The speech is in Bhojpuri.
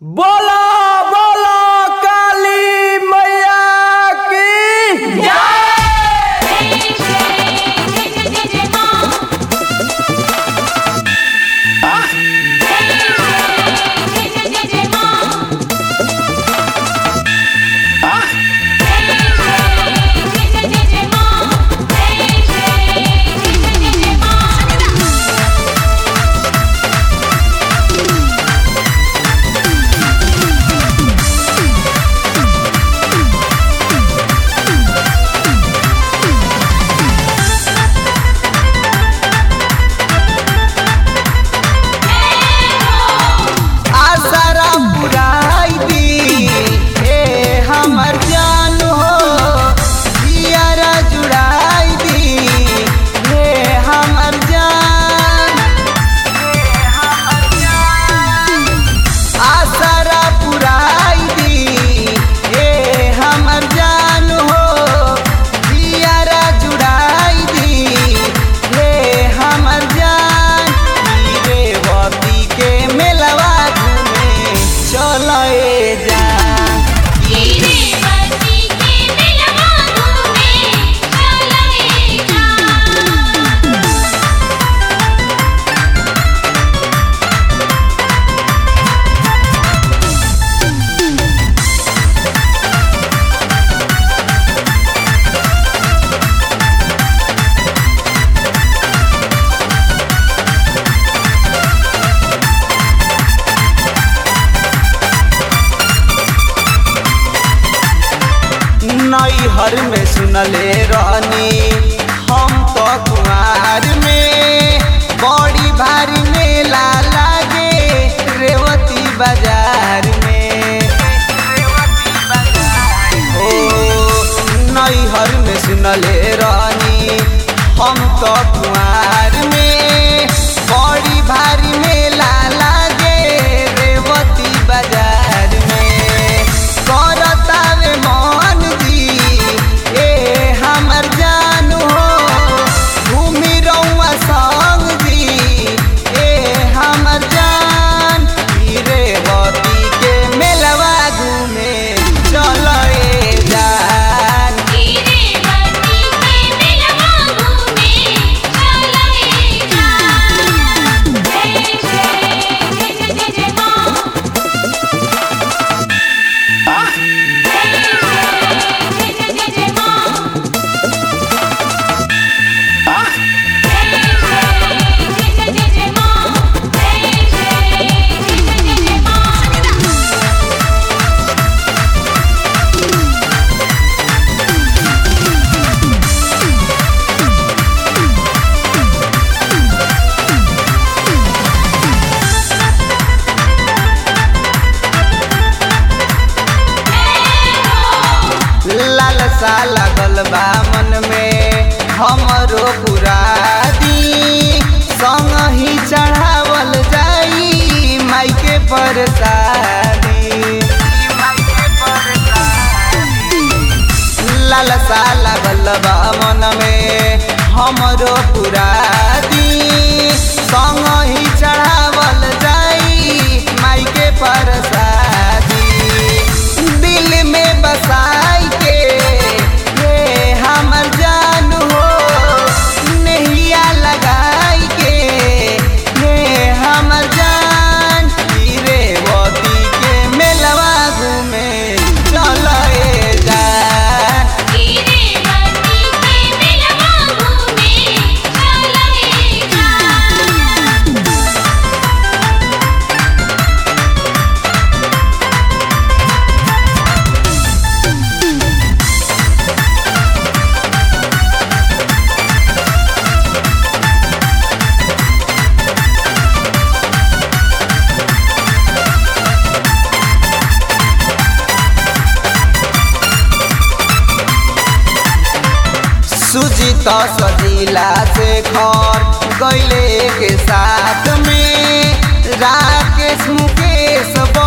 बोला बोला काली मैया की आसरा पुराई दी ए हमर जान हो जियारा जुड़ाई दी हे हमर जान आसरा पुराई दी ए हमर जान हो जियारा जुड़ाई दी हे हमर जान हीरेवती के मेलवा घूमे चले जान नैहर में सुनले रहनी हम तो कुआर में बड़ी भारी मेला लागे रेवती बाजार में ओ नैहर में सुनले रहनी हम तो कुआर में बड़ी भारी मेला लागे रेवती बाजार में करतावे मन दी ए हमर जान हो घूमी रउआ संग दी ए हमर जान हीरेवती के मेलवा घूमे चले जान लालसा लागल बा मन में हमरो पुरादी संग ही चढ़ावल जाई माई के परसादी लालसा लागल बा मन में हमरो पुरादी संग ही चढ़ावल जाई माई के परसादी दिल में बसाई के ये हमर जान हो नैया लगाई के ये हमर जान हीरेवती के मेलवा घूमे चले जान सुजीत सजीला से खर गैले के साथ में राकेश मुकेश